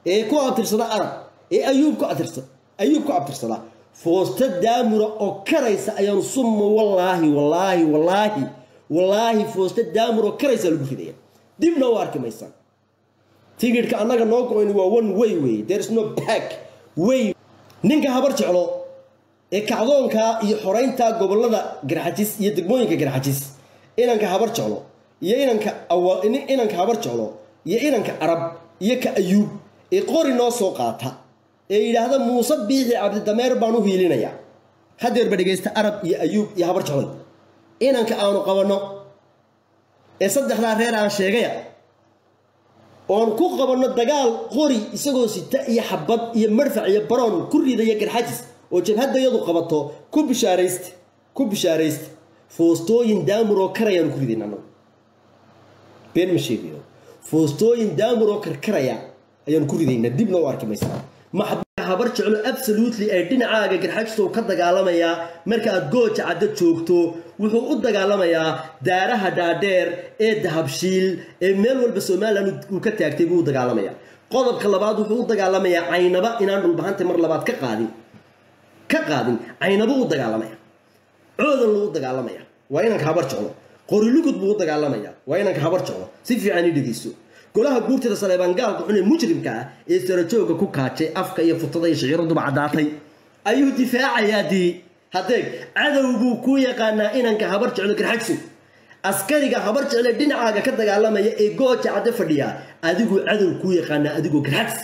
ee ku abtirsada arab ee ayuub ku abtirsada ayuub ku abtirsada foosta daamura oo karaysa ayaan summa wallaahi wallaahi wallaahi wallaahi foosta daamur oo karaysa lagu ridaya dibna u arki maysaan tigidhka annaga noo go-in waa one way wey there is no back way ninka habar jeclo ee kacdoonka iyo xoraynta gobolada garxajis iyo degmooyinka garxajis inanka habar jeclo iyo inanka inanka habar jeclo iyo inanka arab iyo ka ayuub ee qori noo soo qaata ee yidhaahda muuse biixi cabdidameer baan u hiilinayaa hadeerba dhegaysta arab iyo ayuub iyo habar jecloy inanka aanu qabanno ee saddexdaa reer aan sheegaya oon ku qabanno dagaal qori isagoo sita iyo xabad iyo marfac iyo baroon ku ridaya garxajis oo jabhadayadu qabato ku bishaarayste ku bishaarayste foostooyin daamur oo karayaan ku ridin annagu been ma sheegayo foostooyin daamur oo karkaraya ayaan ku ridaynaa dibna u arki maysaa maxba habar jeclo absolutely ay dhinacaaga garxajistow ka dagaalamayaa marka aad gooja caddo joogto wuxuu u dagaalamayaa daaraha dhaadheer ee dahabshiil ee meel walba somalilan uu ka taagtay buu u dagaalamayaa qodobka labaad wuxuu u dagaalamayaa caynaba inaan dhulbahanta mar labaad ka qaadin ka qaadin caynaba u dagaalamaya coodan luu dagaalamaya waa inanka habar jeclo qorilugud buu u dagaalamaya waa inanka habar jeclo si fiican i dhegeyso golaha guurtida saleebaan gaalka xun ee mujrimka ah ee sarajooga ku kaajay afka iyo futada iyo shiciraduba caddaatay ayuu difaacayaa dii hadeeg cadow buu kuu yaqaanaa inanka habar jeclo garxajso askariga habar jecle dhinacaaga ka dagaalamaya ee gooja cadde fadhiya adiguu cadow kuu yaqaanaa adigoo garxajs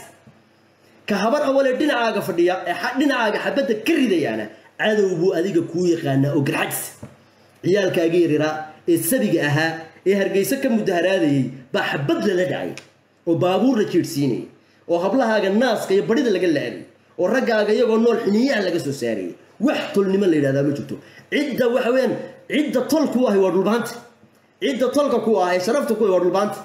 ka habar awalee dhinacaaga fadhiya ee dhinacaaga xabadda ka ridayaana cadow buu adiga kuu yaqaanaa oo garxajs ciyaalkaaga yariraa ee sabiga ahaa ee hargeyso ka mudaharaadayey baa xabad lala dhacay oo baabuur la jiirhsiinayay oo hablahaaga naaska iyo badhida laga la-anay oo raggaaga iyagoo nool xiniyaha laga soo saarayay wax tolnimo la yidhahdaa ma jirto cidda waxa weyaan cidda tol ku ahi waa dhulbaanta cidda tolka ku ah ee sharafta ku ahi waa dhulbaanta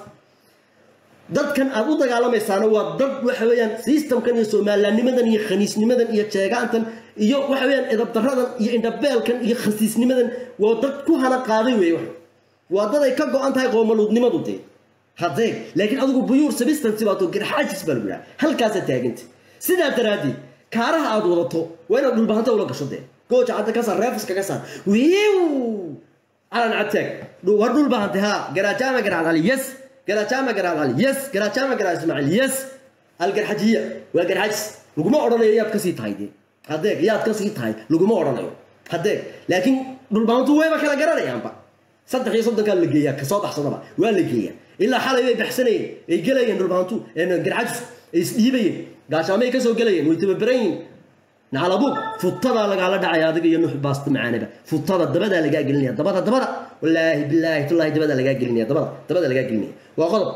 dadkan aad u dagaalamaysaana waa dad waxa weeyaan systemkan iyo soomaalilanimadan iyo khaniisnimadan iyo jeegaantan iyo waxa weyaan edabdaradan iyo indhabeelkan iyo khasiisnimadan waa dad ku hana qaaday wey waa dad ay ka go-an tahay qoomaluudnimadu dee hadeeg laakiin adigu buyuur substance baato garxaajis baa lagu yidhaha halkaasaa taaganta sidaa daraaddeed kaaraha aad wadato waa inaad dhulbahanta ula gasho dee gooja cadda ka saar reefiska ka saar wiiw calan cadtaag war dhulbahante haa garajaama garaad cali yes garajaama garaad cali yes garajaama garaad ismaaciil yes algarxajiya waa garxajis laguma odhanayo yaad kasii tahay dee hadeeg yaad kasii tahay laguma odhanayo hadeeg laakiin dhulbahantu wayba kala garanayaanba saddex iyo soddonkaa la geeyaa kasoo baxsadaba waa la geeyaa ilaa xalay bay baxsanayeen ay gelayeen dhulbahantu garxajis ay isdhiibayeen gaashaamay kasoo gelayeen way tababaran yihin nacalabuug futadaa lagaala dhacaya adiga iyo nuux baasta macaanaba futada dabadaa lagaa gelinaya dabada dabada wallaahi bilaahi tullaahi dabadaa lagaa gelinaya dabada dabada lagaa gelinaya waa qodob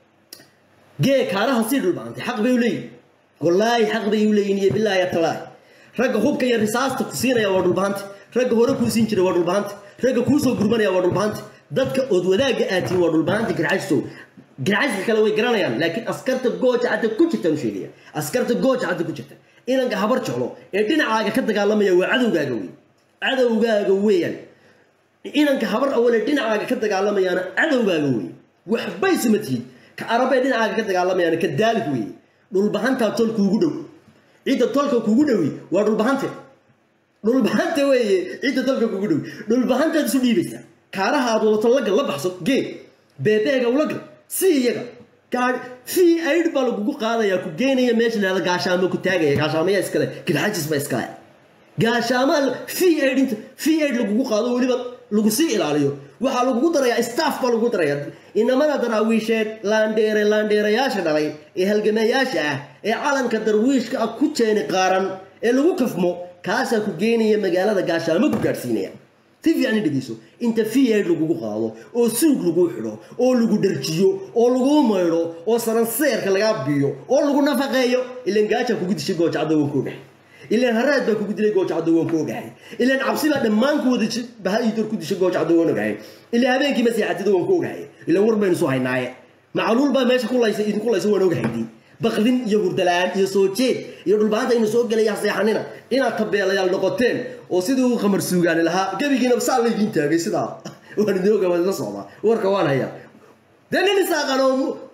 gee kaaraha sii dhulbahantay xaq bay u leeyihin wallaahi xaq bay u leeyihin iyo bilaahi talaahi ragga hubka iyo risaasta ku siinaya waa dhulbahanta ragga hore kuu siin jiray waa dhulbahanta ragga kuu soo gurmanaya waa dhulbahanta dadka ood wadaagga aatiin waa dhulbahanta garxajsow garxajka kale way garanayaan laakiin askarta gooja cadda ku jirtaan u sheegaya askarta gooja cadda ku jirta inanka habar jeclo ee dhinacaaga ka dagaalamaya waa cadowgaaga wey cadowgaaga weeyaan inanka habar awale dhinacaaga ka dagaalamayaana cadowgaaga wey waxbay suma tihid ka arabee dhinacaaga ka dagaalamayaana ka daalig wey dhulbahantaa tol kuugu dhow cidda tolka kuugu dhowi waa dhulbahante dhulbahante weeye cidda tolka kuugu dhowi dhulbahantaad isu dhiibaysaa kaaraha aad wadato lagal la baxso gee beebeega ulagal si iyaga fii aid baa lagugu qaadayaa ku geynaya meesha lahada gaashaamo ku taagaya gaashaamaya iskale garxajis ba iskale gaashaamaa fii aid inta fii aid lagugu qaado weliba lagu sii ilaaliyo waxaa lagugu darayaa staff baa lagugu darayaa inamada daraawiisheed laandheere laandheerayaasha dhalay ee halgamayaasha ah ee calanka darwiishka ah ku jeeni qaaran ee lagu kafmo kaasaa ku geynaya magaalada gaashaamo ku gaadhsiinaya si fiican i dhegeyso inta fiyaid lagugu qaado oo suug laguu xidho oo lagu dharjiyo oo laguu maydho oo saranseerka lagaa biyo oo lagu nafaqeeyo ilan gaajaa kugu dishay goojacadda waan ku ogahay ilaan haraad baa kugu dilay goojacadda waan ku ogahay ilaan cabsi baa dhammaan ku wada baha iidoor ku dishay goojacadda waan ogahay ilaa habeenkii maseexatida waan ku ogahay ilaan war baynu soo haynaaye macluul baa meesha kulaysa idinku laysa waan ogahaydi baqdin iyo hurdalaan iyo soo jeed iyo dhulbaanta inu soo gelaya seexanina inaad tabeelayaal noqoteen oo sidii uu qamar suugaani lahaa gebigiina saa laydiin taagay sidaa waan idin oga waan isla socdaa warka waan hayaa dee nin isaaqan oo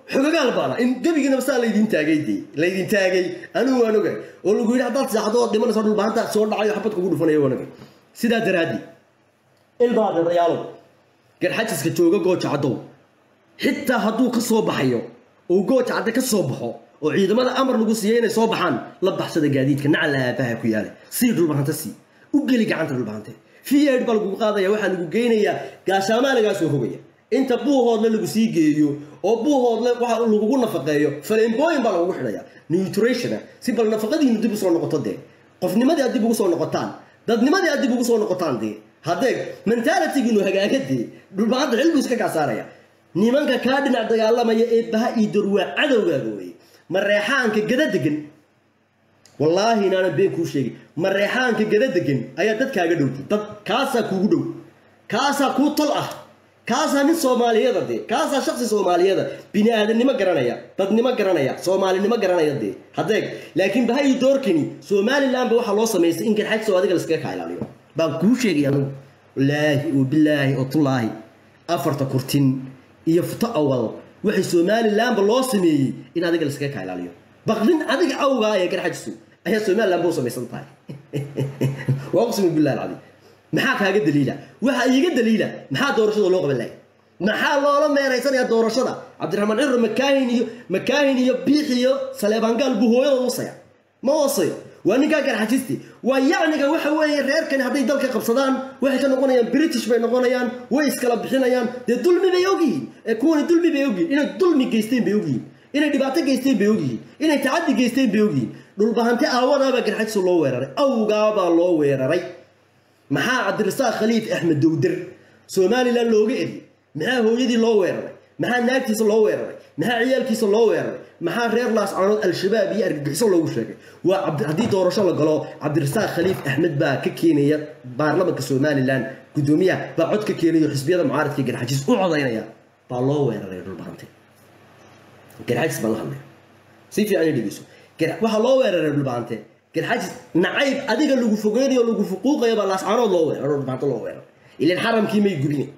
xogagaal baana in gebigiinaba saa laydin taagay dee laydin taagay anigu waan ogay oo lagu yidhi haddaad seexdo oo dhimanayso dhulbaanta soo dhacayo xabad kugu dhufanaya waan ogay sidaa daraaddi ilbaadeerayaalow garxajiska jooga gooja caddow xitaa hadduu ka soo baxayo oo gooja cadde ka soo baxo oo ciidamada amar lagu siiyey inay soo baxaan la baxsada gaadiidka nacala aabaha ku yaala sii dhulbahanta sii u geli gacanta dhulbahante fiyaid baa lagugu qaadaya waxaa lagu geynayaa gaashaamaa lagaa soo rogaya inta buuhoodle lagu sii geeyo oo buuhoodle waxa lagugu nafaqeeyo faleembooyin baa lagugu xidhaya nutritiona si bal nafaqadiinu dib usoo noqoto dee qofnimadii aad dib ugu soo noqotaan dadnimadii aad dib ugu soo noqotaan dee hadeeg mentalitygiinu hagaaga dee dhulbahanta xilbuu iska kaa saaraya nimanka kaa dhinac dagaalamaya ee baha iyo dorwaa cadowgaaga weye mareexaanka gada degan wallaahi inaanan been kuu sheegin mareexaanka gada degan ayaa dadkaaga dhowtay dad kaasaa kuugu dhow kaasaa kuu tol ah kaasaa nin soomaaliyada dee kaasaa shaksi soomaaliyada bini aadamnimo garanaya dadnimo garanaya soomaalinimo garanaya dee hadeeg laakiin baha iyo doorkani somalilandba waxaa loo samaystay in garxajso adiga laskaga kaa ilaaliyo baan kuu sheegay anugu wallaahi oo bilaahi oo tullaahi afarta kurtin iyo futo awal waxay somalilandba loo sameeyey in adiga laskaga kaa ilaaliyo baqdin adiga awgaa ee garxajisu ayaa somalilandba u samaysan tahay waa uqsimu billahi alcadiim maxaa kaaga daliila waxaa iiga daliila maxaa doorashada loo qaban lahay maxaa loola meeraysanayaa doorashada cabdiraxmaan cirro makaahin iyo makaahin iyo biix iyo saleebaangaal buu hooyada usaya ma hoosayo waa ninkaa garxajisti waa yacniga waxa weeye reerkani hadday dalka qabsadaan waxay ka noqonayaan british bay noqonayaan way iskala bixinayaan dee dulmi bay ogyihiin ee kuwani dulmi bay ogyihiin inay dulmi geysteen bay ogyihiin inay dhibaato geysteen bay ogyihiin inay tacaddi geysteen bay ogyihiin dhulbahante aawadaabaa garxajisu loo weeraray awgaabaa loo weeraray maxaa cabdirasaaq khaliif axmed dowder somalilan looga eriyey maxaa hooyadii loo weeraray maxaa naagtiisa loo weeraray maxaa ciyaalkiisa loo weeraray maxaa reer laascanood al-shabaab iyo argagixiso loogu sheegay waa haddii doorasho la galo cabdirasaaq khaliif axmed baa ka keenaya baarlamanka somalilan guddoomiyaha baa cod ka keenayo xisbiyada mucaaradka garxajis u codaynaya baa loo weeraray dhulbahante garxajis baan la hadlaya si fiican dhegeyso waxaa loo weeraray dhulbahante garxajis nacayb adiga lagu fogeynayo lagu fuquuqayo baa laascanood loo weeraro dhulbahante loo weeraro ilan xaramkii may gubine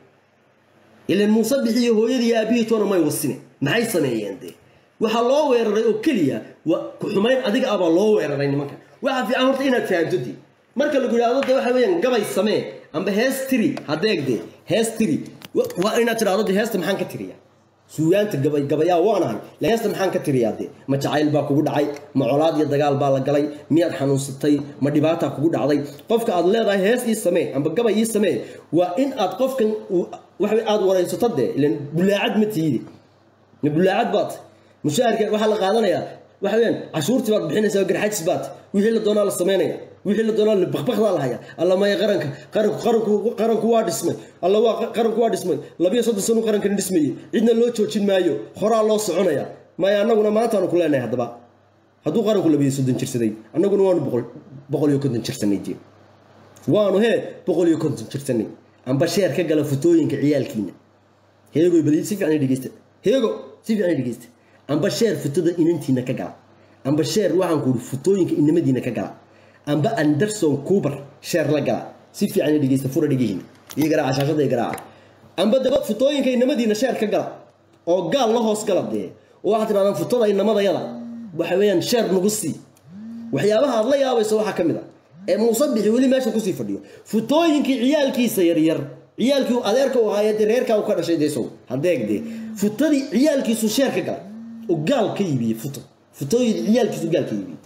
ilan muuse bixiyo hooyadii aabihiitoona may wasine maxay sameeyeen dee waxaa loo weeraray oo keliya ku xumayn adiga abaa loo weeraray nimanka waxaa fiican horta inaad fahamto dee marka lagu yidhahdo de waxa weeyaan gabay samee amba hees tiri hadeeg dee hees tiri waa inaad tidhahdo de heesta maxaan ka tiriya suugaanta gabay gabayaa waanahay heesta maxaan ka tiriyaa dee ma jacayl baa kugu dhacay ma colaad iyo dagaal baa la galay miyaad xanuunsatay ma dhibaataa kugu dhacday qofka aad leedahay hees ii samee amba gabay ii samee waa in aad qofkan waxa aad waraysato dee ilan bulaacad ma tiidi ma bulaacad baad mushaharka waxaa la qaadanayaa waxa weeyaan cashuurtii baad bixinaysaa garxajis baad wixii la doonaa la samaynaya wixii la doonaa bakbakdaa la haya alla maya qaranka qaranku qaranku qaranku waa dhismay alla waa qaranku waa dhismay labiyo soddon sano qarankani dhismayey cidna loo joojin maayo horaa loo soconaya maya annaguna maantaanu ku leenahay haddaba hadduu qaranku labiyo soddon jirsaday annaguna waanu boqol boqol iyo konton jirsanay jee waanu hee boqol iyo konton jirsanay amba sheer ka gala futooyinka ciyaalkiina heegoy badi si fiican dhegeysta heego si fiican dhegeysta amba sheer futada inantiina ka gala amba sheer waxaan ku futooyinka inamadiina ka gala amba anderson coober sheer la gala si fiican dhegeysta fura dhegihiina iyo garaaca shaashada iyo garaaca amba daba futooyinka inamadiina sheer ka gala oo gaal la hoos gala dee oo waxaad tidhahdaan futada inamadayada waxa weeyaan sheer nagu sii waxyaabaha aad la yaabayso waxaa ka mid a ee muuse bixi weli meesha kusii fadhiyo futooyinkii ciyaalkiisa yaryar ciyaalkii adeerka u ahaayee dee reerkaa u ka dhashay dee sow hadeeg dee futadii ciyaalkiisu sheer ka galay oo gaal ka iibiyey futo futooyin ciyaalkiisu gaal ka iibiyey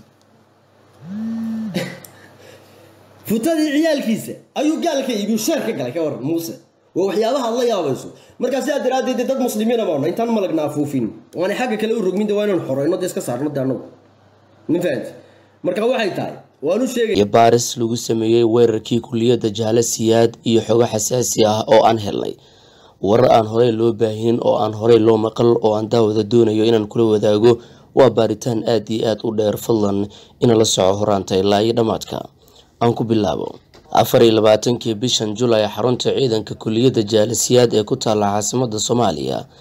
futadii ciyaalkiisa ayuu gaal ka iibiyo sheer ka galay ka waran muuse waa waxyaabaha aad la yaabayso markaa sidaa daraaddeed dad muslimiina baana intaan malagna afuufin waana xagga kale u rogmin de waa inaan xoreyno dee iska saarno de annagu ma fahanti marka waxay tahay waanu sheegay iyo baaris lagu sameeyey weerarkii kuliyadda jaale siyaad iyo xogo xasaasi ah oo aan helnay warar aan horey loo baahinin oo aan horey loo maqal oo aan daawada doonayo inaan kula wadaago waa baaritaan aad iyo aad u dheer fadlan ina la soco horaanta ilaa iyo dhammaadka aan ku bilaabo afar iyo labaatankii bishan julay xarunta ciidanka kuliyadda jaalisiyaad ee ku taalla caasimada soomaaliya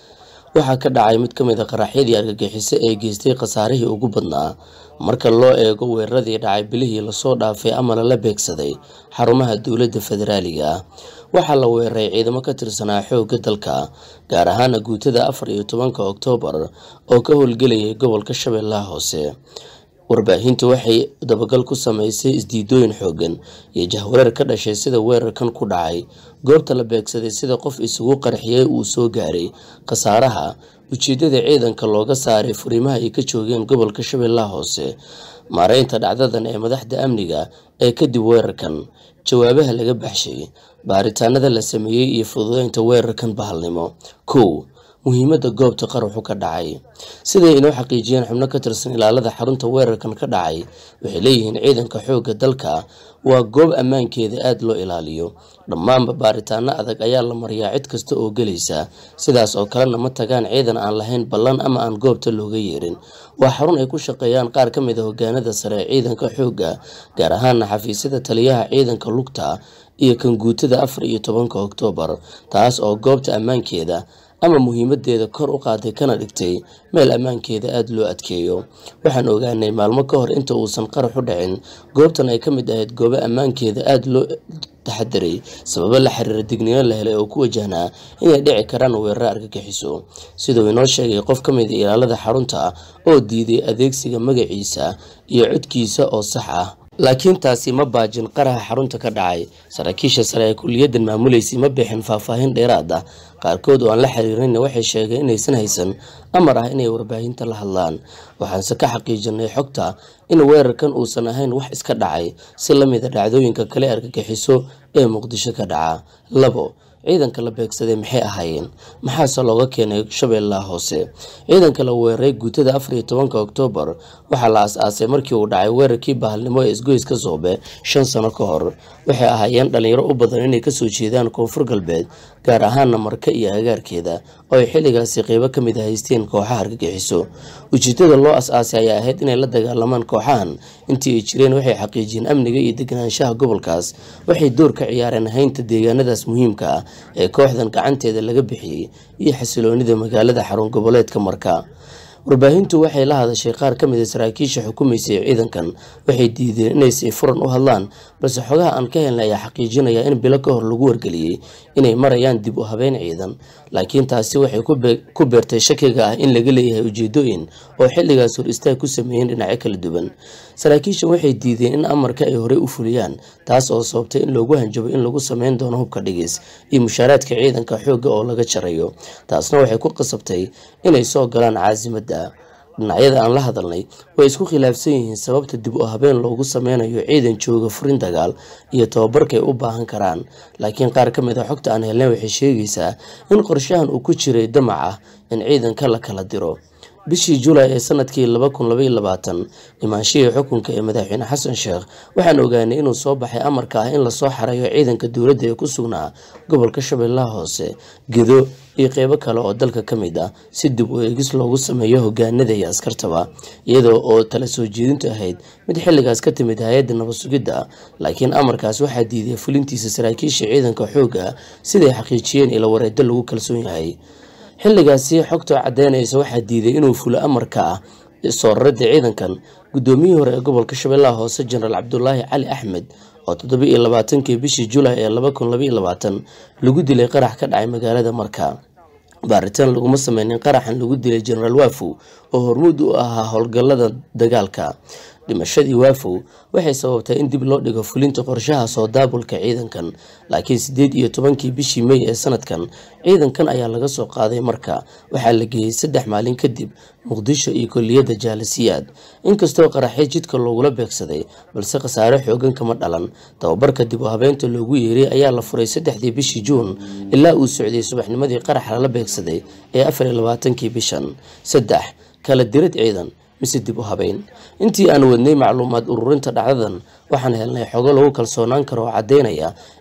waxaa ka dhacay mid ka mid a qaraxyadii argagixiso ee geystay khasaarihii ugu badnaa marka loo eego weeraradii dhacay bilihii lasoo dhaafay ama lala beegsaday xarumaha dowladda federaaliga ah waxaa la weeraray ciidamo ka tirsanaa xoogga dalka gaar ahaana guutada afar iyo tobanka oktoobar oo ka howlgelayay gobolka shabeellaha hoose warbaahintu waxay dabagal ku sameysay isdiidooyin xoogan iyo jahwareer ka dhashay sida weerarkan ku dhacay goobta la beegsaday sida qof isugu qarxiyey uu soo gaaray khasaaraha ujeedada ciidanka looga saaray furimaha ay ka joogeen gobolka shabeellaha hoose maareynta dhacdadan ee madaxda amniga ee kadib weerarkan jawaabaha laga baxshay baaritaanada la sameeyey iyo fududeynta weerarkan bahalnimo kow muhiimadda goobta qaraxu ka dhacay siday inoo xaqiijiyeen xubno ka tirsan ilaalada xarunta weerarkan ka dhacay waxay leeyihiin ciidanka xoogga dalka waa goob ammaankeeda aada loo ilaaliyo dhammaanba baaritaano adag ayaa la mariyaa cid kasta oo gelaysa sidaas oo kalena ma tagaan ciidan aan lahayn ballan ama aan goobta looga yeerin waa xarun ay ku shaqeeyaan qaar ka mid a hogaanada sare ee ciidanka xoogga gaar ahaana xafiisyada taliyaha ciidanka lugta iyo kan guutada afar iyo tobanka oktoobar taas oo goobta ammaankeeda ama muhiimadeeda kor u qaaday kana dhigtay meel ammaankeeda aada loo adkeeyo waxaan ogaanay maalmo ka hor inta uusan qarax u dhicin goobtan ay ka mid ahayd goobo ammaankeeda aada loo taxadiray sababo la xiriira digniino la helay oo ku wajahnaa inay dhici karaan weeraro argagixiso siduu inoo sheegay qof ka mid a ilaalada xarunta oo diiday adeegsiga magaciisa iyo codkiisa oo sax ah laakiin taasi ma baajin qaraxa xarunta ka dhacay saraakiisha sare ee kuliyaddan maamuleysay ma bixin faahfaahin dheeraad ah qaarkood oo aan la xiriirinna waxay sheegeen inaysan haysan amar ah inay warbaahinta la hadlaan waxaanse ka xaqiijinay xogta in weerarkan uusan ahayn wax iska dhacay si la mid a dhacdooyinka kale argagixiso ee muqdisho ka dhaca labo ciidanka la beegsaday maxay ahaayeen maxaase looga keenay shabeellaha hoose ciidanka la weeraray guutada afar iyo tobanka oktoobar waxaa la as-aasay markii uu dhacay weerarkii bahalnimo ee isgoyska soobe shan sano ka hor waxay ahaayeen dhalinyaro u badan inay kasoo jeedaan koonfur galbeed gaar ahaana marka iyo agaarkeeda oo ay xilligaasi qeybo ka mid a haysteen kooxaha argagixiso ujeedada loo as-aasay ayaa ahayd inay la dagaalamaan kooxahan intii ay jireen waxay xaqiijiyeen amniga iyo deganaanshaha gobolkaas waxay door ka ciyaareen haynta deegaanadaas muhiimka ah ee kooxdan gacanteeda laga bixiyey iyo xasiloonida magaalada xarun goboleedka marka warbaahintu waxay la hadashay qaar ka mid a saraakiisha xukumaysay ciidankan waxay diideen inay si furan u hadlaan balse xogaha aan ka helnay ayaa xaqiijinaya in bilo ka hor lagu wargeliyey inay marayaan dib u habeyn ciidan laakiin taasi waxay ku beertay shakiga ah in laga leeyahay ujeedooyin oo xilligaas hor istaag ku sameeyeen dhinacyo kala duwan saraakiishan waxay diideen in amarka ay horey u fuliyaan taas oo sababtay in loogu hanjabo in lagu sameyn doono hubka dhigis iyo mushaaraadka ciidanka xoogga oo laga jarayo taasna waxay ku qasabtay inay soo galaan caasimada dhinacyada aan la hadalnay way isku khilaafsan yihiin sababta dib u habeen loogu sameynayo ciidan jooga furin dagaal iyo tababarkay u baahan karaan laakiin qaar ka mid a xogta aan helnay waxay sheegaysaa in qorshahan uu ku jiray damac ah in ciidanka la kala diro bishii julaay ee sanadkii laba kun labaiyo labaatan imaanshihii xukunka ee madaxweyne xasan sheekh waxaan ogaanay inuu soo baxay amarka ah in lasoo xareeyo ciidanka dowladda ee ku sugnaa gobolka shabeellaha hoose gedo iyo qeybo kale oo dalka ka mid ah si dib u eegis loogu sameeyo hogaanada iyo askartaba iyadoo oo tala soo jeedintu ahayd mid xilligaas ka timid hay-adda nabad sugidda laakiin amarkaas waxaa diiday fulintiisa saraakiisha ciidanka xoogga siday xaqiijiyeen ila wareeddo lagu kalsoon yahay xilligaasi xogta caddeynaysa waxaa diiday inuu fulo amarka ah soo raradda ciidankan guddoomiyihii hore ee gobolka shabeellaha hoose jenaraal cabdulaahi cali axmed oo toddoba iyo labaatankii bishii julaay ee laba kun labaiyo labaatan lagu dilay qarax ka dhacay magaalada marka baaritaan laguma sameynin qaraxan lagu dilay jenaraal waafow oo hormuud u ahaa howlgallada dagaalka dhimashadii waafow waxay sababtay in dib loo dhigo fulinta qorshaha soo daabulka ciidankan laakiin siddeed iyo tobankii bishii mey ee sanadkan ciidankan ayaa laga soo qaaday marka waxaa la geeyey saddex maalin kadib muqdisho iyo koliyadda jaalasiyaad inkastoo qaraxyo jidka loogula beegsaday balse khasaare xoogan kama dhalan tababarka dib u habeynta loogu yeeray ayaa la furay saddexdii bishii juun ilaa uu socday subaxnimadii qarax lala beegsaday ee afar iyo labaatankii bishan saddex kala dirad ciidan mise dib u habeyn intii aan wadnay macluumaad ururinta dhacdadan waxaan helnay xogo lagu kalsoonaan karo oo caddeynaya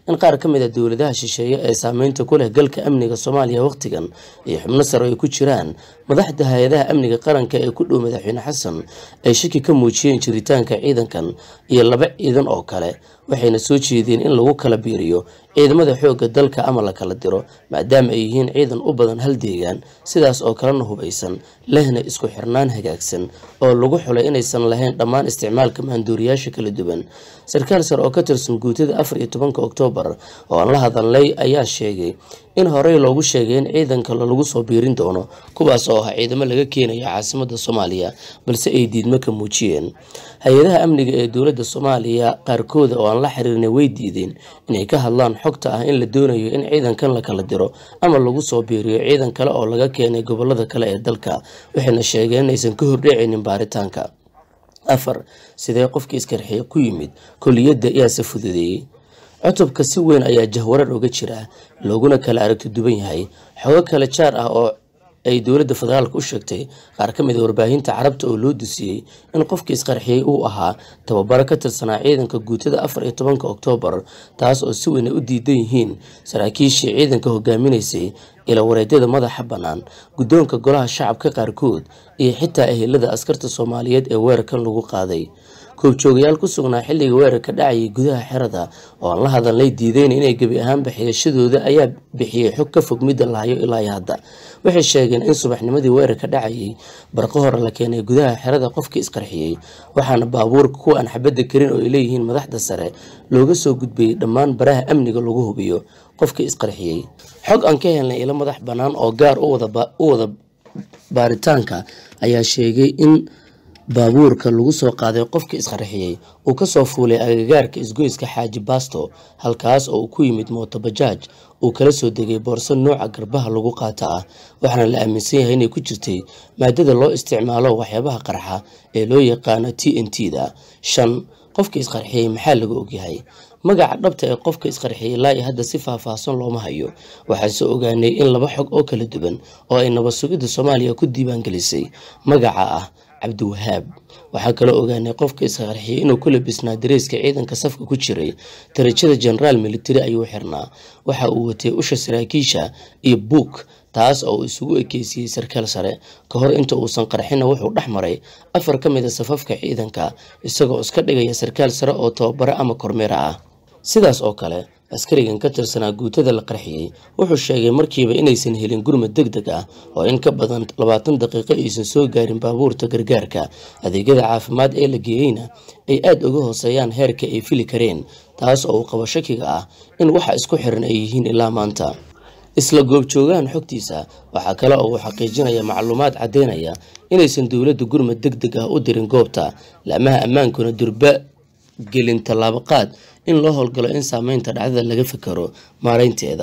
in qaar ka mid a dowladaha shisheeye ee saameynta ku leh galka amniga soomaaliya wakhtigan iyo xubno sare ay ku jiraan madaxda hay-adaha amniga qaranka ee ku dhow madaxweyne xasan ay shaki ka muujiyeen jiritaanka ciidankan iyo laba ciidan oo kale waxayna soo jeedeen in lagu kala biiriyo ciidamada xoogga dalka ama la kala diro maadaama ay yihiin ciidan u badan hal deegaan sidaas oo kalena hubaysan lehna isku xirnaan hagaagsan oo lagu xulay inaysan lahayn dhammaan isticmaalka maanduuriyaasha kala duwan sarkaal sare oo ka tirsan guutada afar iyo tobanka oktoobar oo aan la hadalnay ayaa sheegay in horey loogu sheegay in ciidanka lagu soo biirin doono kuwaas oo ah ciidamo laga keenayo caasimada soomaaliya balse ay diidmo ka muujiyeen hay-adaha amniga ee dowladda soomaaliya qaarkooda oo aan la xiriirnay way diideen inay ka hadlaan xogta ah in la doonayo in ciidankan la kala diro ama lagu soo biiriyo ciidan kale oo laga keenay gobolada kale ee dalka waxayna sheegeen inaysan ka hordhecaynin baaritaanka afar sidee qofkii iskarxiye ku yimid koliyadda yaase fududeeyey cutubka si weyn ayaa jahwarar uga jira looguna kala aragti duwan yahay xogo kale jaar ah oo ay dowladda federaalka u sheegtay qaar ka mid a warbaahinta carabta oo loo dusiyey in qofkii isqarxiyey uu ahaa tababaro ka tirsanaa ciidanka guutada afar iyo tobanka oktoobar taas oo si weyn ay u diidan yihiin saraakiishii ciidanka hogaaminaysay ila wareedyada madaxa bannaan guddoonka golaha shacabka qaarkood iyo xitaa ehelada askarta soomaaliyeed ee weerarkan lagu qaaday koobjoogayaal ku sugnaa xilliga weerarka dhacayay gudaha xerada oo aan la hadalnay diideyna inay gebi ahaanba xigashadooda ayaa bixiyey xog ka fog midda lahayo ilaa iyo hadda waxay sheegeen in subaxnimadii weerarka dhacayay barqo hore la keenay gudaha xerada qofkii isqarxiyey waxaana baabuurka kuwa aan xabadda karin oo ay leeyihiin madaxda sare looga soo gudbayay dhammaan baraha amniga lagu hubiyo qofkii isqarxiyey xog aan ka helnay ilo madax bannaan oo gaar u wada baaritaanka ayaa sheegay in baabuurka lagu soo qaaday qofkii isqarxiyey uu kasoo fuulay agagaarka isgoyska xaaji baasto halkaas oo uu ku yimid mootobajaaj uu kala soo degay boorso nooca garbaha lagu qaata ah waxaana la aaminsan yahay inay ku jirtay maadada loo isticmaalo waxyaabaha qarxa ee loo yaqaano t n t da shan qofkii isqarxiyey maxaa laga ogyahay magaca dhabta ee qofka isqarxiyey ilaa iyo hadda si faahfaahsan looma hayo waxaase ogaanay in laba xog oo kala duwan oo ay nabad sugidda soomaaliya ku diiwaangelisay magaca ah cabdiwahaab waxaa kaloo ogaanay qofka isqarxiyey inuu ku labisnaa dareeska ciidanka safka ku jiray darajada genaraal military ayuu xirnaa waxa uu watay usha saraakiisha iyo buuk taas oo uu isugu ekeysiyey sarkaal sare ka hor inta uusan qarxinna wuxuu dhex maray afar ka mid a safafka ciidanka isagoo iska dhigaya sarkaal sare oo tababaro ama kormeera ah sidaas oo kale askarigan ka tirsanaa guutada la qarxiyey wuxuu sheegay markiiba inaysan helin gurmad deg deg ah oo in ka badan labaatan daqiiqo aysan soo gaarin baabuurta gargaarka adeegyada caafimaad ee la geeyeyna ay aada uga hooseeyaan heerka ay fili kareen taas oo uu qabo shakiga ah in waxa isku xiran ay yihiin ilaa maanta isla goobjoogahan xogtiisa waxaa kale oo uu xaqiijinaya macluumaad caddeynaya inaysan dowladda gurmad deg deg ah u dirin goobta laamaha ammaankuna durba gelin tallaabo qaad in loo howlgalo in saameynta dhacdada laga fikaro maaraynteeda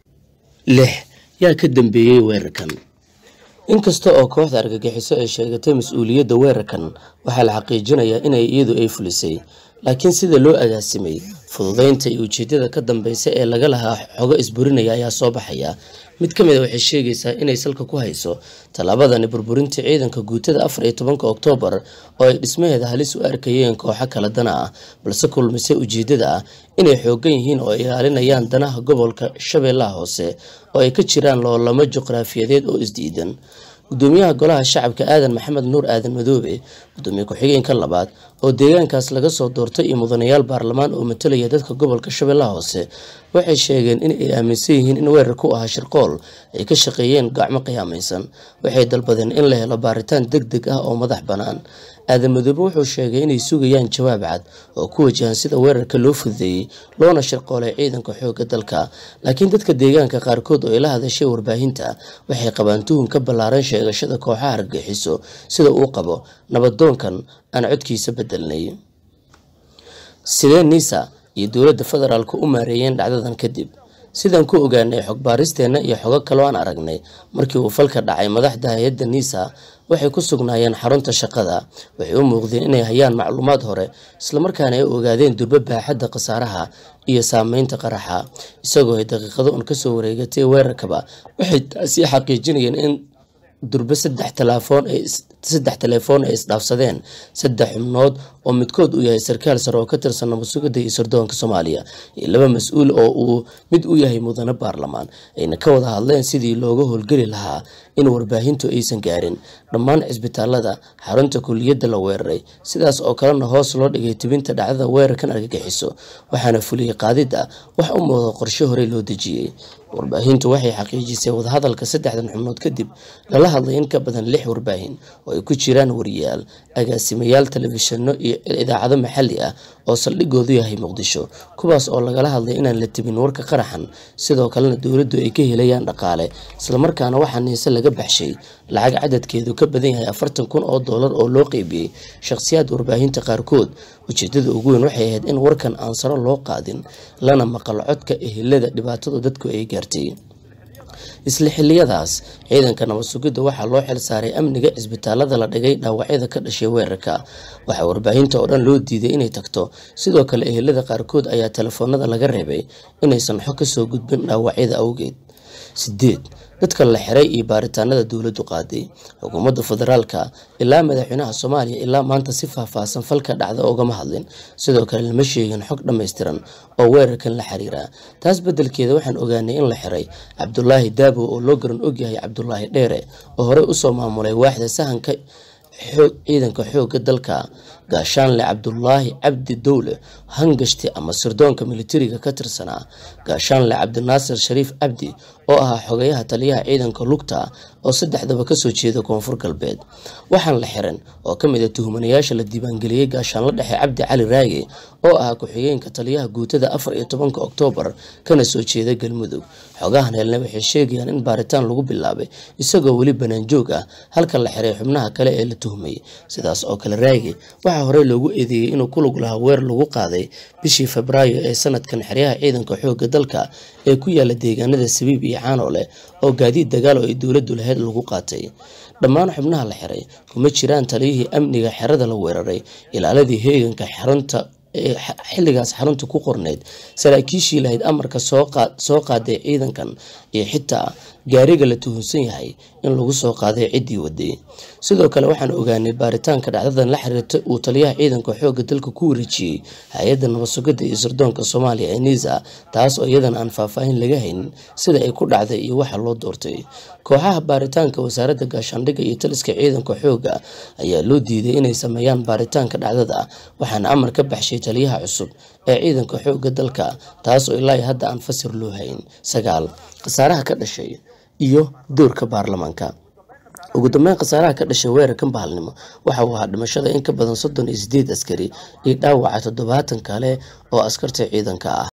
lix yaa ka dambeeyey weerarkan inkasta oo kooxda argagixiso ay sheegatay mas-uuliyadda weerarkan waxaa la xaqiijinayaa inay iyadu ay fulisay laakiin sida loo agaasimay fududeynta iyo ujeedada ka dambeysa ee laga lahaa xogo isburinaya ayaa soo baxaya mid ka mid a waxay sheegaysaa inay salka ku hayso tallaabadani burburinta ciidanka guutada afar iyo tobanka oktoobar oo ay dhismaheeda halis u arkayeen kooxo kala dana ah balse kulmisay ujeedada ah inay xoogan yihiin oo ay ilaalinayaan danaha gobolka shabeellaha hoose oo ay ka jiraan loolamo juqraafiyadeed oo isdiidan gudoomiyaha golaha shacabka aadan maxamed nuur aadan madoobe gudoomiye ku-xigeenka labaad oo deegaankaas laga soo doortay iyo mudanayaal baarlamaan oo matalaya dadka gobolka shabeellaha hoose waxay sheegeen in ay aaminsan yihiin in weerar ku ahaa shirqool ay ka shaqeeyeen gacmo qiyaamaysan waxay dalbadeen in la helo baaritaan deg deg ah oo madax bannaan aadan madoobe wuxuu sheegay inay sugayaan jawaab cad oo ku wajahan sida weerarka loo fududeeyey loona shirqoolay ciidanka xoogga dalka laakiin dadka deegaanka qaarkood oo ay la hadashay warbaahinta waxay qabaan tuhun ka ballaaran sheegashada kooxaha argagixiso sida uu qabo nabadoonkan aan codkiisa bedelnay sidee nisa iyo dowladda federaalku u maareeyeen dhacdadan kadib sidaan ku ogaanay xog baaristeenna iyo xogo kaloo aan aragnay markii uu falka dhacay madaxda hay-adda nisa waxay ku sugnaayeen xarunta shaqada waxay u muuqdeen inay hayaan macluumaad hore islamarkaana ay ogaadeen durbo baaxadda khasaaraha iyo saameynta qaraxa isagoo ay daqiiqado un kasoo wareegatay weerarkaba waxay taasi xaqiijinayeen in durbe saddex talaafoon ay saddex telefoon ay isdhaafsadeen saddex xubnood oo midkood uu yahay sarkaal sare oo ka tirsan nabadsugidda iyo sirdoonka soomaaliya iyo laba mas-uul oo uu mid u yahay mudane baarlamaan ayna ka wada hadleen sidii looga howlgeli lahaa in warbaahintu aysan gaarin dhammaan cisbitaalada xarunta kuliyadda la weeraray sidaas oo kalena hoos loo dhigay tibinta dhacdada weerarkan argagixiso waxaana fuliyey qaadidda wax u muuqda qorshe horey loo dejiyey warbaahintu waxay xaqiijisay wadahadalka saddexdan xubnood kadib lala hadlay in ka badan lix warbaahin oo ay ku jiraan wariyaal agaasimayaal telefishinno iyo idaacado maxalli ah oo saldhigoodu yahay muqdisho kuwaas oo lagala hadlay inaan la tibin warka qaraxan sidoo kalena dowladdu ay ka helayaan dhaqaale islamarkaana waxaa niise laga baxshay lacag cadadkeedu ka badan yahay afartan kun oo doolar oo loo qeybiyey shakhsiyaad warbaahinta qaarkood ujeedada ugu weyn waxay ahayd in warkan aan saro loo qaadin lana maqal codka ehelada dhibaatadu dadku ay gaartay isla xiliyadaas ciidanka nabad sugidda waxaa loo xil saaray amniga cisbitaalada la dhigay dhaawacyada ka dhashay weerarka waxaa warbaahinta oo dhan loo diiday inay tagto sidoo kale ehelada qaarkood ayaa telefoonada laga reebay inaysan xog kasoo gudbin dhaawacyada awgeed sideed dadka la xiray iyo baaritaanada dowladdu qaaday xukuumadda federaalka ilaa madaxweynaha soomaaliya ilaa maanta si faahfaahsan falka dhacda ogama hadlin sidoo kale lama sheegin xog dhammaystiran oo weerarkan la xiriira taas beddelkeeda waxaan ogaanay in la xiray cabdulaahi daabo oo loo garan ogyahay cabdulaahi dheere oo horey usoo maamulay waaxda sahanka ciidanka xoogga dalka gaashaanle cabdulaahi cabdi dowle hangashti ama sirdoonka militariga ka tirsanaa gaashaanle cabdinaasir shariif cabdi oo ahaa xogeyaha taliyaha ciidanka lugta oo saddexdaba kasoo jeeda koonfur galbeed waxaan la xiran oo ka mid a tuhmanayaasha la diiwaangeliyey gaashaanla dhexe cabdi cali raage oo ahaa ku-xigeenka taliyaha guutada afar iyo tobanka oktoobar kana soo jeeda galmudug xogahan helna waxay sheegayaan in baaritaan lagu bilaabay isagoo weli banaanjoog ah halka la xiray xubnaha kale ee la tuhmay sidaas oo kale raage waxaa horey loogu eedeeyey inuu ku lug lahaa weer lagu qaaday bishii febraayo ee sanadkan xeryaha ciidanka xoogga dalka ee ku yaala deegaanada sabiib iyo caanole oo gaadiid dagaal oo ay dowladdu lahayd lagu qaatay dhammaan xubnaha la xiray kuma jiraan taliyihii amniga xerada la weeraray ilaaladii heeganka xarunta xilligaas xarunta ku qorneyd saraakiishii lahayd amarka soo qaaday ciidankan iyo xitaa gaariga la tuhunsan yahay in lagu soo qaaday ciddii waday sidoo kale waxaan ogaanay baaritaanka dhacdadan la xiriirta uu taliyaha ciidanka xoogga dalka ku wareejiyey hay-adda nabadsugidda iyo sirdoonka soomaaliya ee niisa taas oo iyadan aan faahfaahin laga haynin sida ay ku dhacday iyo waxa loo doortay kooxaha baaritaanka wasaaradda gaashaandhigga iyo taliska ciidanka xoogga ayaa loo diiday inay sameeyaan baaritaanka dhacdada waxaana amar ka baxshay taliyaha cusub ee ciidanka xoogga dalka taas oo ilaa hadda aan fasir loo hayn sagaal khasaaraha ka dhashay iyo doorka baarlamaanka ugu dambeyn khasaaraha ka dhashay weerarkan bahalnimo waxa uu ahaa dhimashada in ka badan soddon iyo sideed askari iyo dhaawaca toddobaatan kale oo askarta ciidanka ah